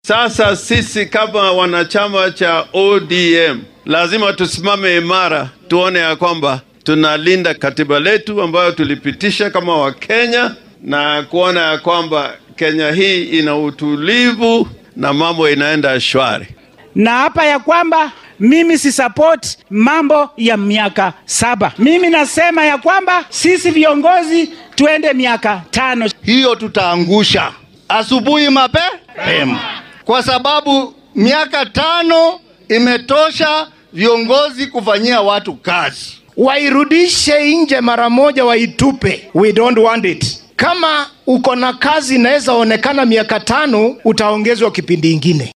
Sasa sisi kama wanachama cha ODM lazima tusimame imara, tuone ya kwamba tunalinda katiba letu ambayo tulipitisha kama Wakenya na kuona ya kwamba Kenya hii ina utulivu na mambo inaenda shwari. na hapa ya kwamba mimi si support mambo ya miaka saba. Mimi nasema ya kwamba sisi viongozi tuende miaka tano. hiyo tutaangusha asubuhi mapema, kwa sababu miaka tano imetosha viongozi kufanyia watu kazi. wairudishe nje mara moja, waitupe. We don't want it. Kama uko na kazi inaweza onekana miaka tano, utaongezwa kipindi ingine.